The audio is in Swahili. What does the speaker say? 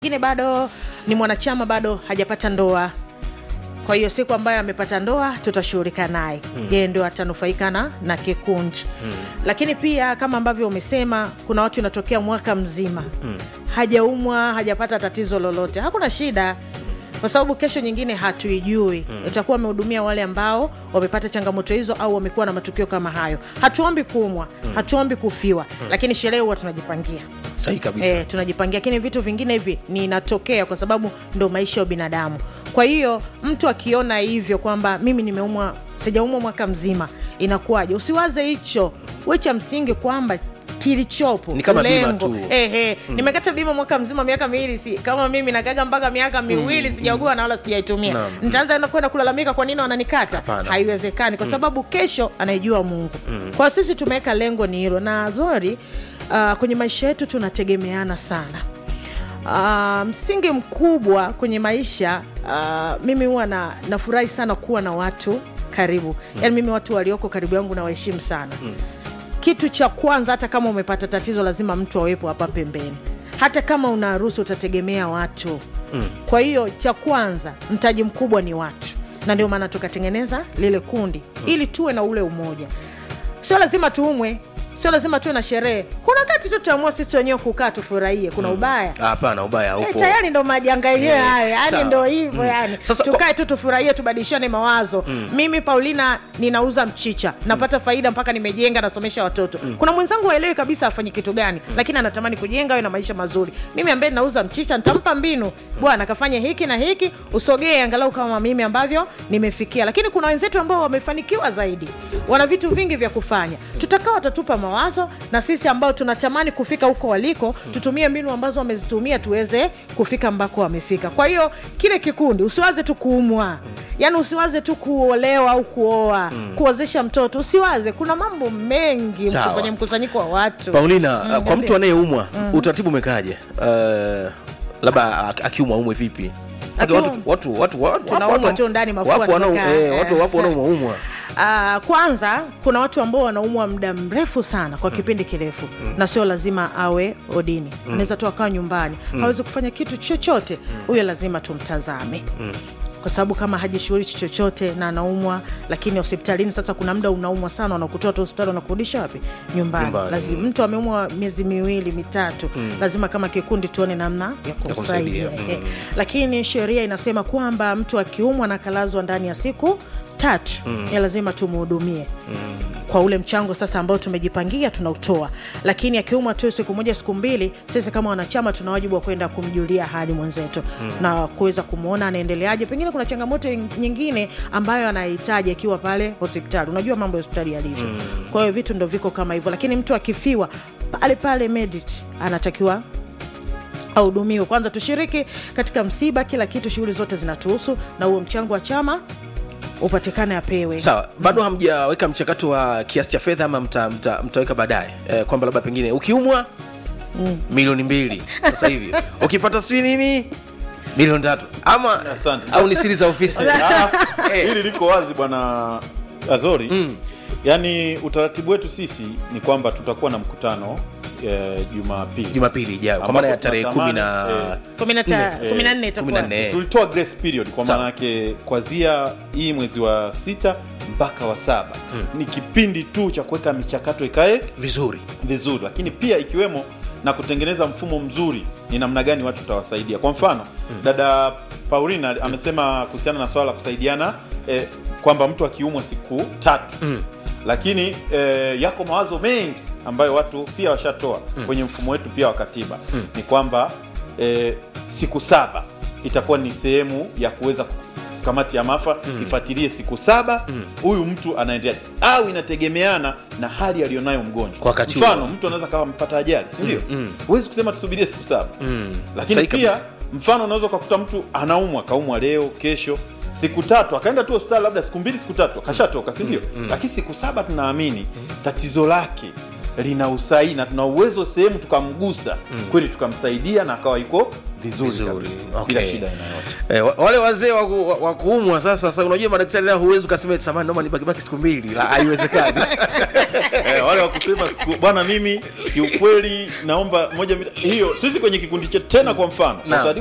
mwingine bado ni mwanachama bado hajapata ndoa kwa hiyo siku ambayo amepata ndoa tutashughulika naye mm. yeye ndio atanufaika na, na kikundi mm. lakini pia kama ambavyo umesema kuna watu inatokea mwaka mzima mm. hajaumwa hajapata tatizo lolote hakuna shida kwa sababu kesho nyingine hatuijui mm. itakuwa amehudumia wale ambao wamepata changamoto hizo au wamekuwa na matukio kama hayo hatuombi kuumwa mm. hatuombi kufiwa mm. lakini sherehe huwa tunajipangia sahi kabisa e, tunajipangia lakini vitu vingine hivi ninatokea kwa sababu ndo maisha ya binadamu kwa hiyo mtu akiona hivyo kwamba mimi nimeumwa sijaumwa mwaka mzima inakuwaje usiwaze hicho we cha msingi kwamba kilichopo Ni kama bima lengo. tu. Ehe, nimekata bima mwaka mzima miaka miwili si kama mimi nakaga mpaka miaka miwili sijaugua na wala sijaitumia Naam. nitaanza na kwenda kulalamika kwa nini wananikata Hapana. haiwezekani kwa sababu kesho anaijua mungu kwa sisi tumeweka lengo ni hilo na zori uh, kwenye maisha yetu tunategemeana sana Uh, msingi mkubwa kwenye maisha uh, mimi huwa na, nafurahi sana kuwa na watu karibu mm. yaani mimi watu walioko karibu yangu nawaheshimu sana mm. kitu cha kwanza hata kama umepata tatizo lazima mtu awepo hapa pembeni hata kama una harusi utategemea watu mm. kwa hiyo cha kwanza mtaji mkubwa ni watu na ndio maana tukatengeneza lile kundi mm. ili tuwe na ule umoja sio lazima tuumwe sio lazima tuwe na sherehe kuna wakati tu tutaamua sisi wenyewe kukaa tufurahie kuna ubaya Ah, hapana ubaya Eh, upo tayari ndo majanga yenyewe Eh, hayo yani sawa. ndo hivyo yani Sasa kwa- tukae tu tufurahie tubadilishane mawazo mimi paulina ninauza mchicha napata faida mpaka nimejenga nasomesha watoto kuna mwenzangu waelewi kabisa afanye kitu gani lakini anatamani kujenga awe na maisha mazuri mimi ambaye nauza mchicha nitampa mbinu bwana kafanye hiki na hiki usogee angalau kama mimi ambavyo nimefikia lakini kuna wenzetu ambao wamefanikiwa zaidi wana vitu vingi vya kufanya tutakaa watatupa mawazo na sisi ambao tunatamani kufika huko waliko tutumie mbinu ambazo wamezitumia tuweze kufika ambako wamefika kwa hiyo kile kikundi usiwaze tu kuumwa yaani usiwaze tu kuolewa au kuoa kuozesha mtoto usiwaze kuna mambo mengi Sawa. kwenye mkusanyiko wa watu paulina Mm, kwa niambie. mtu anayeumwa utaratibu umekaje uh, labda ak- akiumwa umwe vipi Watu- Akiumwa- watu, watu, watu, watu, Tunaumwa wapo- tu ndani, mafua wapo wanao- tumekaa. eh, watu wapo wanaumwaumwa Uh, kwanza kuna watu ambao wanaumwa muda mrefu sana kwa kipindi kirefu na sio lazima awe odini anaweza tu akawa nyumbani hawezi kufanya kitu chochote huyo lazima tumtazame kwa sababu kama hajishughulishi chochote na anaumwa lakini hospitalini sasa kuna muda unaumwa sana wanakutoa tu hospitali wanakurudisha wapi nyumbani, Nyumbani. lazima mtu ameumwa miezi miwili mitatu lazima kama kikundi tuone namna ya kumsaidia. kumsaidia Eh, lakini sheria inasema kwamba mtu akiumwa na kalazwa ndani ya siku tatu mm. ya lazima tumhudumie mm. kwa ule mchango sasa ambao tumejipangia tunautoa lakini akiumwa tu siku moja siku mbili sisi kama wanachama tuna wajibu wa kwenda kumjulia hali mwenzetu mm. na kuweza kumwona anaendeleaje pengine kuna changamoto nyingine ambayo anahitaji akiwa pale hospitali unajua mambo ya hospitali yalivyo mm. kwa hiyo vitu ndo viko kama hivyo lakini mtu akifiwa pale pale medit anatakiwa ahudumiwe kwanza tushiriki katika msiba kila kitu shughuli zote zinatuhusu na huo mchango wa chama upatikane apewe sawa bado hamjaweka mchakato wa kiasi cha fedha ama mta, mta, mtaweka baadaye eh, kwamba labda pengine ukiumwa milioni mbili sasa hivi ukipata sijui nini milioni tatu ama Asante. au ni siri za ofisi Ah, hili liko wazi bwana azori mm. yaani utaratibu wetu sisi ni kwamba tutakuwa na mkutano eh, jumapili jumapili ijayo kwa Ambapo maana ya tarehe kumi na tunatamani, eh, kumi na ta- Nne. kumi na nne kumi itakuwa na nne tulitoa grace period kwa Sawa. maana yake kwanzia hii mwezi wa sita mpaka wa saba ni kipindi tu cha kuweka michakato ikae vizuri vizuri lakini pia ikiwemo na kutengeneza mfumo mzuri ni namna gani watu tutawasaidia kwa mfano dada paulina amesema kuhusiana na swala la kusaidiana eh, kwamba mtu akiumwa siku tatu lakini eh, yako mawazo mengi ambayo watu pia washatoa kwenye mfumo wetu pia wa katiba ni kwamba eh, siku saba itakuwa ni sehemu ya kuweza kamati ya mafa ifuatilie siku saba huyu mtu anaendelea au inategemeana na hali aliyonayo mgonjwa Kwa wakati mfano huo. mtu anaweza kawa amepata ajali si ndio huwezi kusema tusubirie siku saba lakini Sahi pia kabisa. mfano unaweza ukakuta mtu anaumwa kaumwa leo kesho siku tatu akaenda tu hospitali labda siku mbili siku tatu akashatoka si ndio lakini siku saba tunaamini tatizo lake lina usahihi na tuna uwezo sehemu tukamgusa kweli tukamsaidia na akawa iko vizuri, Vizuri, kabisa, okay. bila shida inayote Eh, wa- wale wazee wa ku- wa- wa kuumwa sasa sasa unajua madaktari nao huwezi ukasema eti samani naomba nibakibaki siku mbili La, haiwezekani Eh, yeah, wale wakusema siku bwana mimi kiukweli naomba moja mbili- hiyo sisi kwenye kikundi chetu tena kwa mfano Naam.